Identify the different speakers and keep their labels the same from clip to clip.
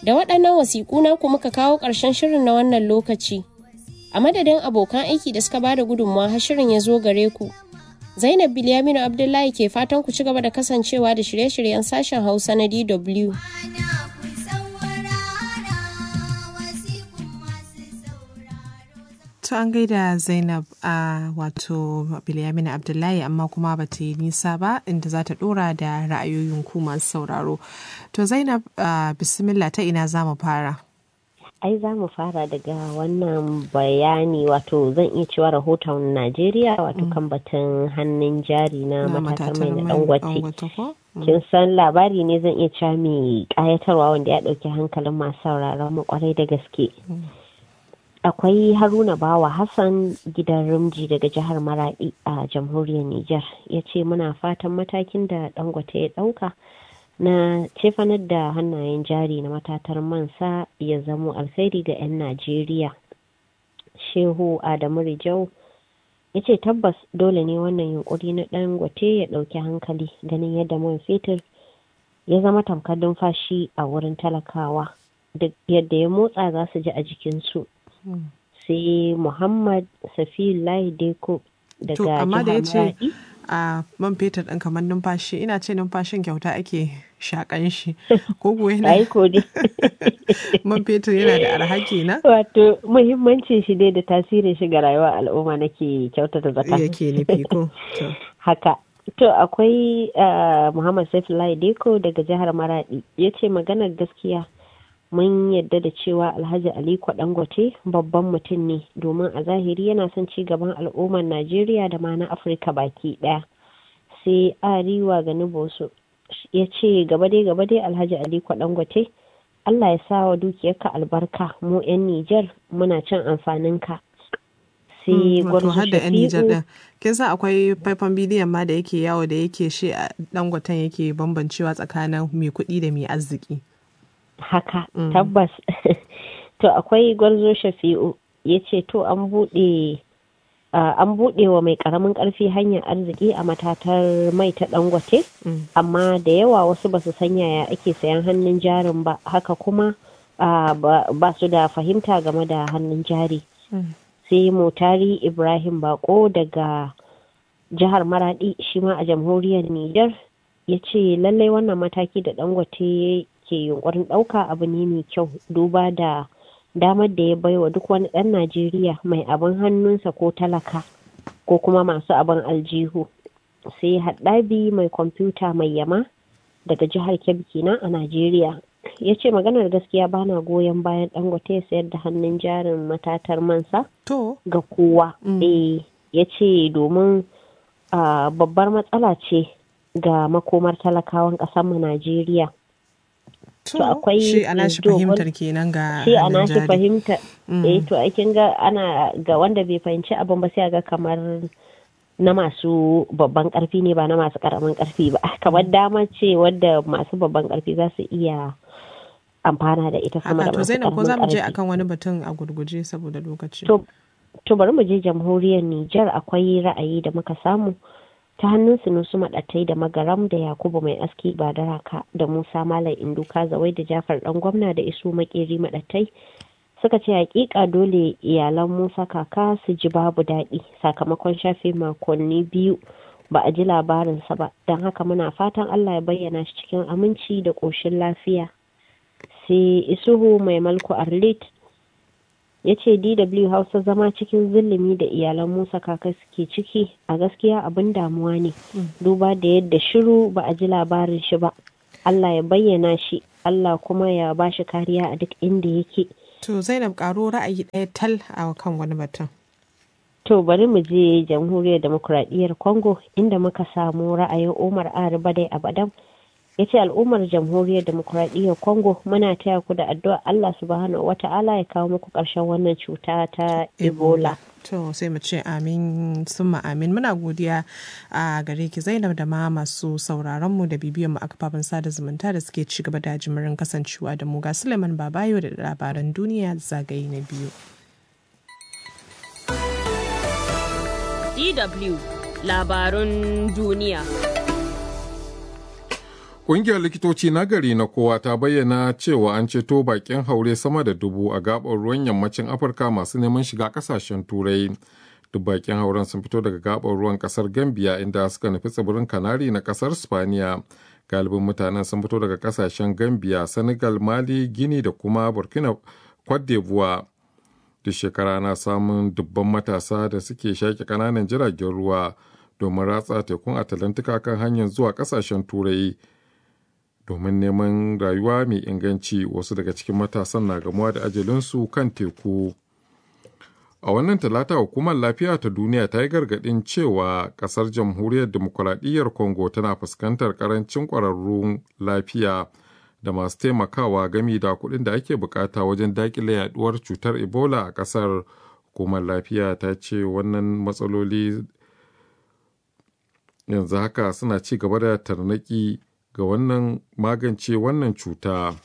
Speaker 1: Da waɗannan wasiƙu na ku muka kawo ƙarshen shirin na wannan lokaci. A madadin abokan aiki da suka bada gudunmawa har shirin ya zo gare ku. Zainab Bilyaminu Abdullahi ke fatan ku ci gaba da kasancewa da shirye-shiryen sashen Hausa na DW.
Speaker 2: To an gaida Zainab a wato Bilyamina Abdullahi amma kuma ba ta yi nisa ba inda za ta dora da ra'ayoyin ku masu sauraro. To Zainab bismillah ta ina za mu fara?
Speaker 3: ai za mu fara daga wannan bayani wato zan iya cewa rahoton najeriya wato kan batun hannun jari na matatar mai na dangote kin san labari ne zan iya cewa mai kayatarwa wanda ya dauki hankalin masu sauraron mu kwarai da gaske akwai haruna bawa hassan gidan rumji daga jihar maradi a jamhuriyar niger ya ce muna fatan matakin da dangote ya dauka na cefanar da hannayen jari na matatar mansa ya zamo alkhairi ga 'yan najeriya shehu adamu rijau ya ce tabbas dole ne wannan yunkuri na dangote ya ɗauki hankali ganin yadda man fetur ya zama tamkar numfashi a wurin talakawa duk yadda ya motsa za su ji a jikinsu sai muhammad safiullahi deko daga jihar maradi
Speaker 2: a man fetur ɗin kamar numfashi ina ce numfashin kyauta ake shakan shi ko kuwa yana man fetur yana da arha kenan
Speaker 3: wato muhimmancin shi dai da tasirin shi ga rayuwar al'umma nake kyautata zata
Speaker 2: yake nufi ko
Speaker 3: haka to akwai muhammad saifullah deko daga jihar maradi ya ce maganar gaskiya mun yadda da cewa alhaji aliko dangote babban mutum ne domin a zahiri yana son ci gaban al'ummar najeriya da ma na afirka baki daya sai ariwa ga nubosu ya ce gaba dai gaba dai alhaji aliko dangote allah ya sa wa dukiyarka albarka mu 'yan nijar muna cin amfaninka sai
Speaker 2: wato har da 'yan nijar din kin san akwai faifan bidiyon ma da yake yawo da yake shi a dangoten yake bambancewa tsakanin mai kuɗi da mai arziki
Speaker 3: haka mm. tabbas to akwai gwarzo shafi'u ya ce to an buɗe uh, an buɗe wa mai ƙaramin ƙarfi hanyar arziki a matatar mai ta dangote mm. amma da yawa wasu ba su san yaya ake sayan hannun jarin ba haka kuma uh, ba su da fahimta game da hannun jari mm. sai motari ibrahim bako daga jihar maradi shi ma a jamhuriyar niger ya ce lallai wannan mataki da dangote ke yunkurin ɗauka abu ne mai kyau duba da damar da ya baiwa duk wani ɗan najeriya mai abin hannunsa ko talaka ko kuma masu abin aljihu sai haɗabi mai kwamfuta mai yama daga jihar kebbi kenan a najeriya ya ce maganar gaskiya bana goyon bayan dangote ya sayar da hannun jarin matatar mansa ga kowa eh ya ce domin babbar matsala ce ga makomar talakawan ƙasar mu najeriya
Speaker 2: to akwai shi ana shi fahimtar kenan ga
Speaker 3: shi ana shi fahimta eh to kin ga ana ga wanda bai fahimci abin ba sai ga kamar na masu babban karfi ne ba na masu karamin karfi ba kamar dama ce wadda masu babban karfi za su iya amfana da ita sama da
Speaker 2: to zainab ko za mu je akan wani batun a gurguje saboda lokaci
Speaker 3: to bari mu je jamhuriyar Nijar akwai ra'ayi da muka samu ta hannun sunusu maɗattai da magaram da yakubu mai aski ba da raka da musa malam induka zawai da jafar dan gwamna da isu makeri maɗattai suka ce hakika dole iyalan musa kaka su ji babu daɗi sakamakon shafe makonni biyu ba a ji labarinsa ba don haka muna fatan allah ya bayyana shi cikin aminci da ƙoshin lafiya sai isuhu mai malku arlit ya ce dw hausa zama cikin zulumi da iyalan musa kaka suke ciki a gaskiya abin damuwa ne duba da yadda shiru ba a ji labarin shi ba allah ya bayyana shi allah kuma ya ba shi kariya a duk inda yake
Speaker 2: to zainab karo ra'ayi ɗaya tal a kan wani batun
Speaker 3: to bari mu je jamhuriyar demokuraɗiyyar congo inda muka samu ra'ayin umar ariba dai abadan ya ce al'ummar jamhuriyar demokuraɗiyyar congo muna taya ku da addu'a allah subhanahu wata'ala ya kawo muku ƙarshen wannan cuta ta ebola
Speaker 2: to sai mu ce amin summa amin muna godiya a gare ki zainab da ma masu sauraron mu da bibiyan mu a kafafen sada zumunta da suke ci gaba da jimirin kasancewa da mu ga suleiman babayo da labaran duniya zagaye na biyu
Speaker 1: DW labarun duniya
Speaker 4: Ƙungiyar likitoci na gari na kowa ta bayyana cewa an ceto bakin haure sama da dubu a gaɓar ruwan yammacin Afirka masu neman shiga ƙasashen Turai. Duk bakin hauren sun fito daga gaɓar ruwan ƙasar Gambia inda suka nufi tsibirin Kanari na ƙasar Spaniya. Galibin mutanen sun fito daga ƙasashen Gambia, Senegal, Mali, Gini da kuma Burkina Cote d'Ivoire. Duk shekara na samun dubban matasa da suke shaƙe ƙananan jiragen ruwa domin ratsa tekun Atalantika kan hanyar zuwa ƙasashen Turai. domin neman rayuwa mai inganci wasu daga cikin matasan na gamuwa da ajalinsu kan teku a wannan talata hukumar lafiya ta duniya ta yi gargaɗin cewa ƙasar jamhuriyar demokuraɗiyyar congo tana fuskantar ƙarancin ƙwararrun lafiya da masu taimakawa gami da kuɗin da ake bukata wajen daƙile yaduwar cutar ebola a ƙasar hukumar lafiya ta ce wannan matsaloli yanzu haka suna ci gaba da tarnaki ga wannan magance wannan cuta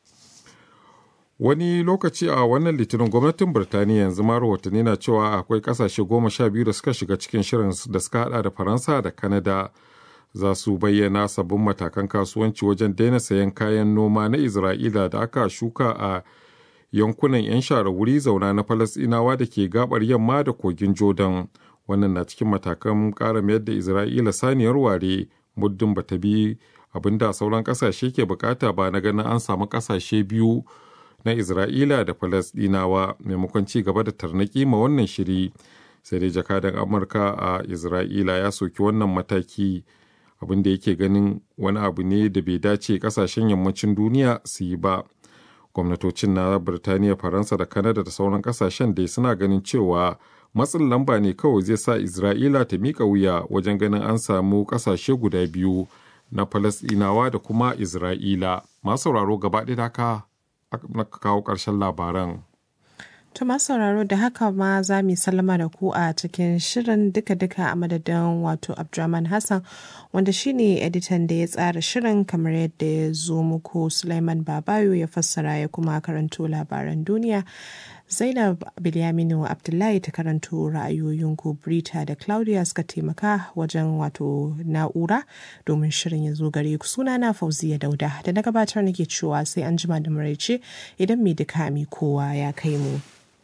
Speaker 4: wani lokaci a wannan litinin gwamnatin birtaniya yanzu ma rahotanni na cewa akwai kasashe goma sha biyu da suka shiga cikin shirin da suka hada da faransa da kanada za su bayyana sabbin matakan kasuwanci wajen daina sayan kayan noma na isra'ila da aka shuka a yankunan 'yan share wuri zauna na falasinawa da ke gabar yamma da kogin jordan wannan na cikin matakan ƙara mayar da isra'ila saniyar ware muddin bata bi abin da sauran kasashe ke bukata ba na ganin an samu kasashe biyu na isra'ila da falasdinawa maimakon ci gaba da tarnaki ma wannan shiri sai dai jakadan amurka a isra'ila ya soki wannan mataki abin da yake ganin wani abu ne da bai dace kasashen yammacin duniya su yi ba gwamnatocin na birtaniya faransa da kanada da sauran kasashen dai suna ganin cewa matsin lamba ne kawai zai sa isra'ila ta mika wuya wajen ganin an samu kasashe guda biyu na Falasɗinawa da kuma Isra'ila. Masu sauraro gaba ɗaya haka na kawo ƙarshen labaran.
Speaker 2: To masu sauraro da haka ma za mu sallama da ku a cikin shirin duka-duka a madadin wato Abdurrahman Hassan wanda shine editan da ya tsara shirin kamar yadda ya zo muku Sulaiman Babayo ya fassara ya kuma karanto labaran duniya. Zainab Bilyaminu Abdullahi ta karanto ra'ayoyinku Brita da Claudia suka taimaka wajen wato na'ura domin shirin ya zo gare ku sunana Fauziya Dauda da na gabatar nake cewa sai an jima da maraice idan mai duka mi kowa ya kai mu.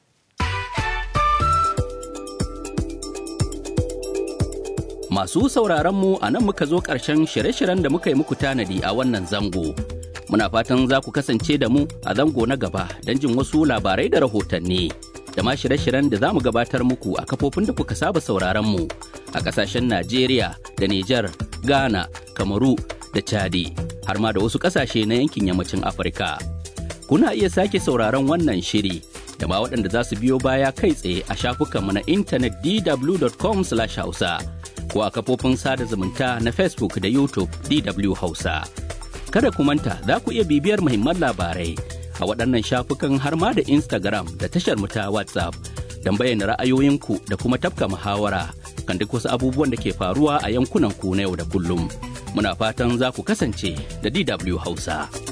Speaker 5: Masu sauraronmu a nan muka zo ƙarshen shirye-shiryen da muka yi muku tanadi a wannan zango. Muna fatan za ku kasance da mu a zango na gaba don jin wasu labarai da rahotanni. Da ma shirye-shiryen da za mu gabatar muku a kafofin da kuka saba sauraronmu a ƙasashen Najeriya da Nijar, Ghana, Kamaru da Chadi, har ma da wasu ƙasashe na yankin yammacin Afirka. Kuna iya sake sauraron wannan shiri da ma waɗanda za su biyo baya kai tsaye a shafukanmu na intanet dw.com/hausa. ko a kafofin sada zumunta na Facebook da YouTube DW Hausa. Kada ku manta za ku iya bibiyar muhimman labarai a waɗannan shafukan har ma da Instagram da tashar mu ta WhatsApp don bayyana ra'ayoyinku da kuma tafka muhawara kan duk wasu abubuwan da ke faruwa a yankunan ku na yau da kullum. Muna fatan za ku kasance da DW Hausa.